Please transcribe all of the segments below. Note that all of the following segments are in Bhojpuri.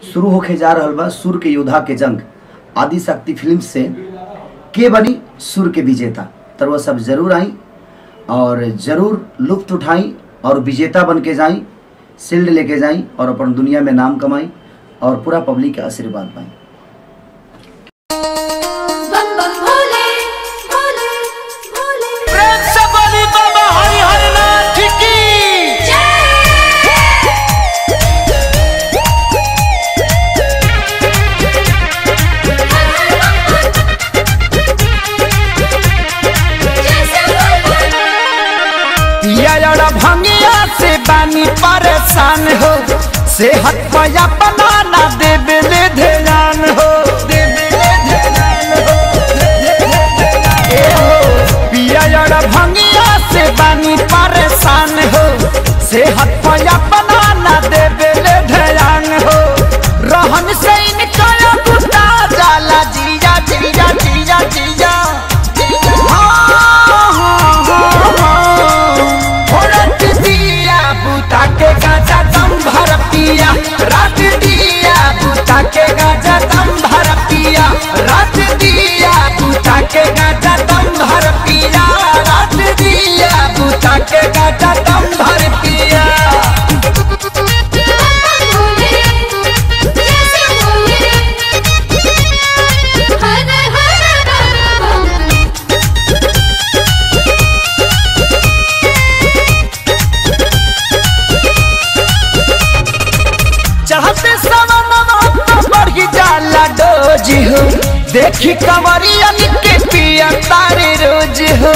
शुरू होके जा रहल बा सुर के योद्धा के जंग आदि शक्ति फिल्म से के बनी सुर के विजेता तर वह सब जरूर आई और जरूर लुत्फ उठाई और विजेता बन के जाई शिल्ड लेके जाई और अपन दुनिया में नाम कमाई और पूरा पब्लिक के आशीर्वाद पाई बम बम भोले भोले भोले प्रेम से बोली बाबा हरिहर नाथ की पिया भंगिया से बानी परेशान हो सेहत पया बनाना देवे ले ध्यान हो देवे ले ध्यान हो ए हो पिया भंगिया से बानी परेशान हो सेहत पया बनाना देवे ले ध्यान हो रहन से इनका बुता जाला जिया जिया जिया जिया हाँ, हाँ, हाँ, हाँ। भोरत दिया बुता के गाजा दम भर पिया रात दिया बुता के गाजा दम भर पिया रात दिया बुता के गाजा दम भर पिया रात दिया बुता के गाजा दम भर पिया जैसे भोले हर हर बम चढ़ते सवनवा तो बढ़ी जाला डोज हो देखी कंवरिया के पिया तारे रोज हो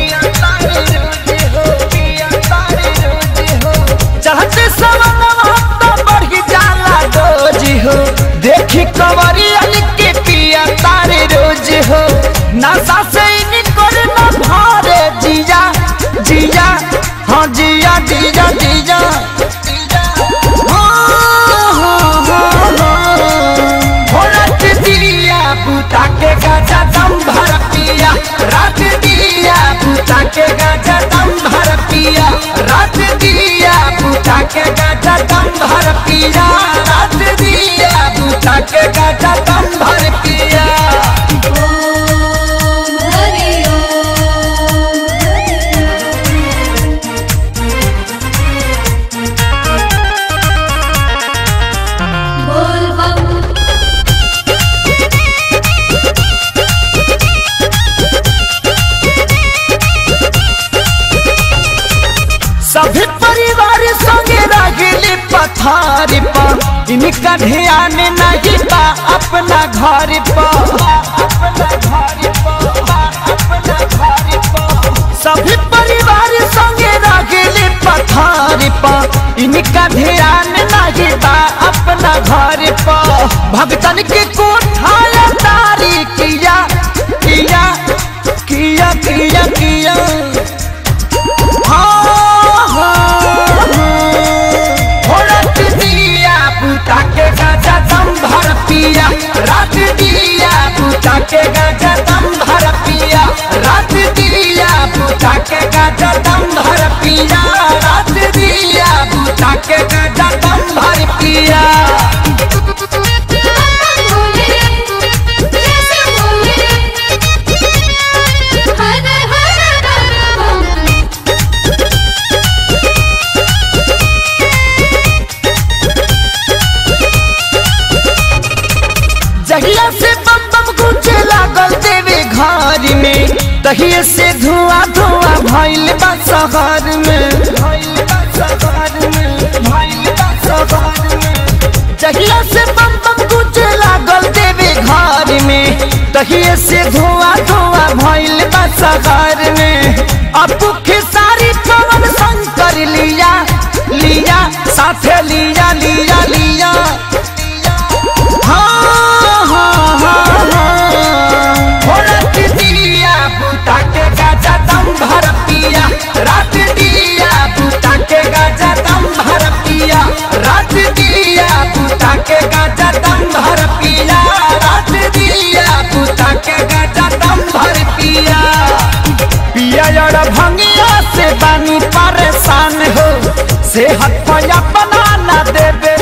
चढ़ते सवनवा तो बढ़ी जाला डोज हो देखी कंवरिया के पिया तारे रोज हो नशा से निकल न भारे जिया जिया हाँ जिया जिया जिया भोरत दिया बुता के गाजा दम भर पिया रात दिया बुता के गाजा दम भर पिया रात दिया बुता के गाजा दम भर पिया रात दिया बुता के गाजा दम भर पिया ओम हरि ओम बोल बम सभी परिवार संगे रगली पथारी पर इनका ध्यान नहीं बा अपना घर पर सभी परिवार संगे रगली पथारी पर इनका ध्यान नहीं बा अपना घर पर भगतन के कोठाया तारी किया किया किया किया किया भोरत दिया बुता के गाजा दम भर पिया रात दिया बुता के गाजा दम भर पिया रात दिया बुता के गाजा दम भर पिया रात दिया बुता के गाजा दम भर पिया भोले जैसे भोले हर हर बम जहिया से बम बम गुजे लागल देवे घर में तहिए से धुआं धुआं भइल बा शहर में भइल बा शहर में भइल बा शहर में जहिया से बम बम गुजे लागल देवे घर में तहिए से धुआं धुआं भइल बा शहर में अब सारी पवन शंकर लिया लिया साथे लिया लिया लिया हाँ, हाँ, हाँ, हाँ। भोरत दिया बुता के गाजा दम भर पिया रात दिया बुता के गाजा दम भर पिया रात दिया बुता के गाजा दम भर पिया रात दिया बुता के गाजा दम भर पिया पिया यार भंगिया से बानी परेशान हो सेहत पया बनाना देवे